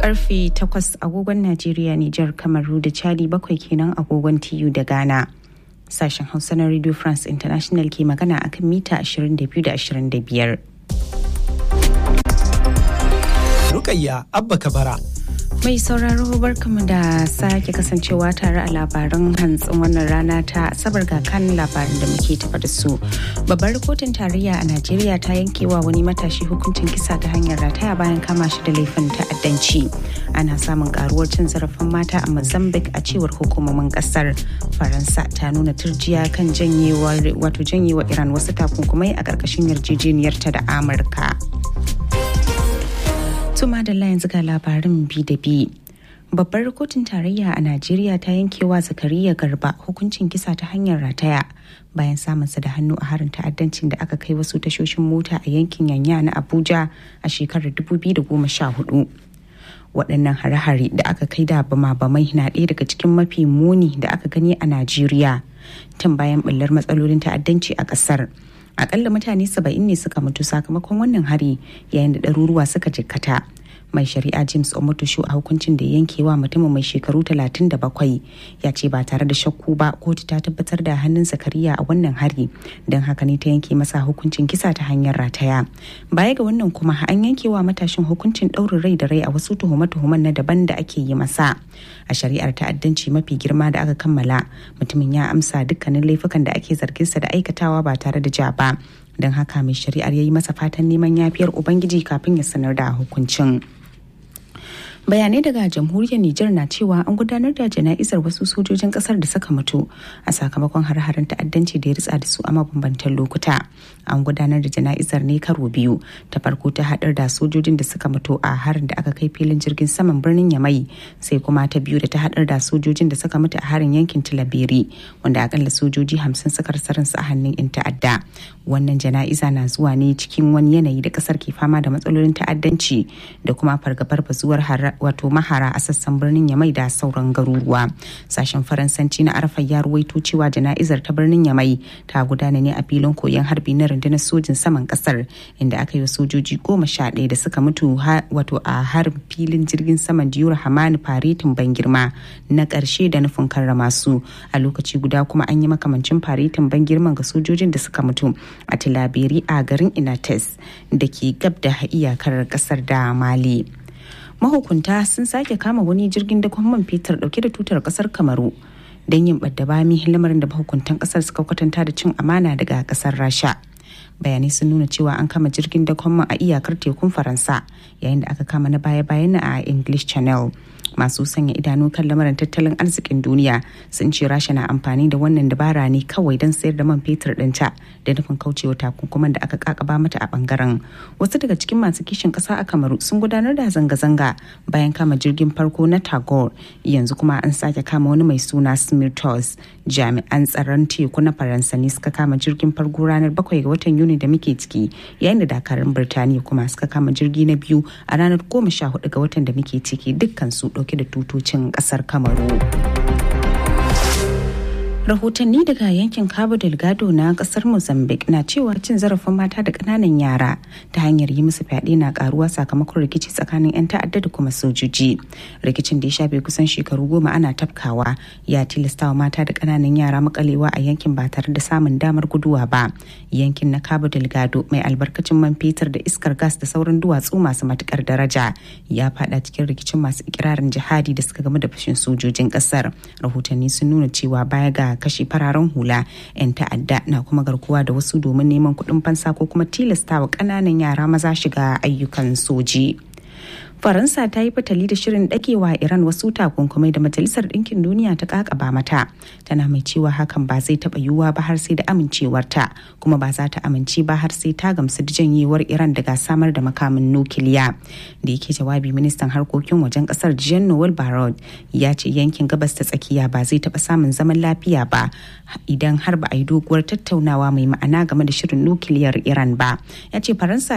karfe 8 agogon Najeriya, Nijar, Kamaru da Chadi bakwai kenan agogon TU da Ghana. Sashen Hausa na Radio France International ke magana akan mita 22 da 25. Rukayya Abba Kabara. Mai sauraro barkamu da sake kasancewa tare a labaran hantsin wannan rana ta asabar ga kan labarin da muke tafa da su. Babbar kotun tarayya a Najeriya ta yankewa wani matashi hukuncin kisa ta hanyar rataya bayan kama shi da laifin ta'addanci. Ana samun karuwar cin zarafin mata a Mozambique a cewar hukumomin kasar. Faransa ta nuna turjiya kan janyewar wato janyewa Iran wasu takunkumai a ƙarƙashin yarjejeniyarta da Amurka. Tuma da yanzu ga labarin bi da bi. Babbar kotun tarayya a Najeriya ta yankewa Zakariya Garba hukuncin kisa ta hanyar rataya bayan samunsa da hannu a harin ta'addancin da aka kai wasu tashoshin mota a yankin Yanya na Abuja a shekarar 2014. waɗannan hare-hare da aka kai da bama-bamai na ɗaya daga cikin mafi muni da aka gani a Najeriya tun bayan ɓullar matsalolin ta'addanci a ƙasar. akalla mutane saba'in ne suka mutu sakamakon wannan hari yayin da ɗaruruwa suka jikkata mai shari'a james omotosho a hukuncin da yankewa mutumin mai shekaru 37 ya ce ba tare da shakku ba kotu ta tabbatar da hannun zakariya a wannan hari don haka ne ta yanke masa hukuncin kisa ta hanyar rataya baya ga wannan kuma an yankewa matashin hukuncin ɗaurin rai da rai a wasu tuhume-tuhumen na daban da ake yi masa a shari'ar ta'addanci mafi girma da aka kammala mutumin ya amsa dukkanin laifukan da ake zarginsa da aikatawa ba tare da ja ba don haka mai shari'ar ya yi masa fatan neman yafiyar ubangiji kafin ya sanar da hukuncin. bayanai daga jamhuriyar Nijar na cewa an gudanar da jana'izar wasu sojojin kasar da suka mutu a sakamakon har-haren ta'addanci da ya ritsa da su a mabambantan lokuta an gudanar da jana'izar ne karo biyu ta farko ta haɗar da sojojin da suka mutu a harin da aka kai filin jirgin saman birnin yamai sai kuma ta biyu da ta haɗar da sojojin da suka mutu a harin yankin tilaberi wanda akalla sojoji hamsin suka rasa ransu a hannun 'yan ta'adda wannan jana'iza na zuwa ne cikin wani yanayi da kasar ke fama da matsalolin ta'addanci da kuma fargabar bazuwar wato mahara a sassan birnin yamai da sauran garuruwa sashen faransanci na arfa ya ruwaito cewa jana'izar ta birnin yamai ta gudana ne a filin koyon harbi na rundunar sojin saman kasar inda aka yi wa sojoji goma sha ɗaya da suka mutu wato a harin filin jirgin saman diyur hamani faretin ban girma na ƙarshe da nufin karrama su a lokaci guda kuma an yi makamancin faretin ban girman ga sojojin da suka mutu a tilaberi a garin inates da ke gab da iyakar kasar da mali mahukunta sun sake kama wani jirgin dakon man fetur dauke da tutar kasar kamaru don yin bami lamarin da mahukuntan kasar suka kwatanta da cin amana daga kasar rasha bayanai sun nuna cewa an kama jirgin dakon man a iyakar tekun faransa yayin da aka kama na baya-bayan a english channel masu sanya idanu kan lamarin tattalin arzikin duniya sun ce rasha na amfani da wannan dabara ne kawai don sayar da man fetur ɗinta da nufin kaucewa takunkuman da aka kakaba mata a bangaren wasu daga cikin masu kishin ƙasa a kamaru sun gudanar da zanga-zanga bayan kama jirgin farko na tagore yanzu kuma an sake kama wani mai suna smirtos jami'an tsaron teku na faransa ne suka kama jirgin farko ranar bakwai ga watan yuni da muke ciki yayin da dakarun birtaniya kuma suka kama jirgi na biyu a ranar goma sha hudu ga watan da muke ciki dukkan su dauke da tutocin kasar kamaru rahotanni daga yankin cabo delgado na kasar mozambique na cewa cin zarafin mata da kananan yara ta hanyar yi musu fyaɗe na karuwa sakamakon rikici tsakanin 'yan ta'adda da kuma sojoji rikicin da ya shafe kusan shekaru goma ana tafkawa ya tilasta wa mata da kananan yara makalewa a yankin ba tare da samun damar guduwa ba yankin na cabo delgado mai albarkacin man fetur da iskar gas da sauran duwatsu masu matukar daraja ya fada cikin rikicin masu ikirarin jihadi da suka gamu da fashin sojojin kasar rahotanni sun nuna cewa baya ga kashe fararen hula 'yan ta'adda na kuma garkuwa da wasu domin neman kuɗin fansa ko kuma tilastawa ƙananan yara maza shiga ayyukan soji. faransa ta yi fatali da shirin dakewa iran wasu takunkumai da majalisar ɗinkin duniya ta kakaba mata tana mai cewa hakan ba zai taɓa yiwuwa ba har sai da amincewarta kuma ba za ta amince ba har sai ta gamsu da janyewar iran daga samar da makamin nukiliya da yake jawabi ministan harkokin wajen kasar jean noel barrot ya ce yankin gabas ta tsakiya ba zai taɓa samun zaman lafiya ba idan har ba a yi doguwar tattaunawa mai ma'ana game da shirin nukiliyar iran ba ya ce faransa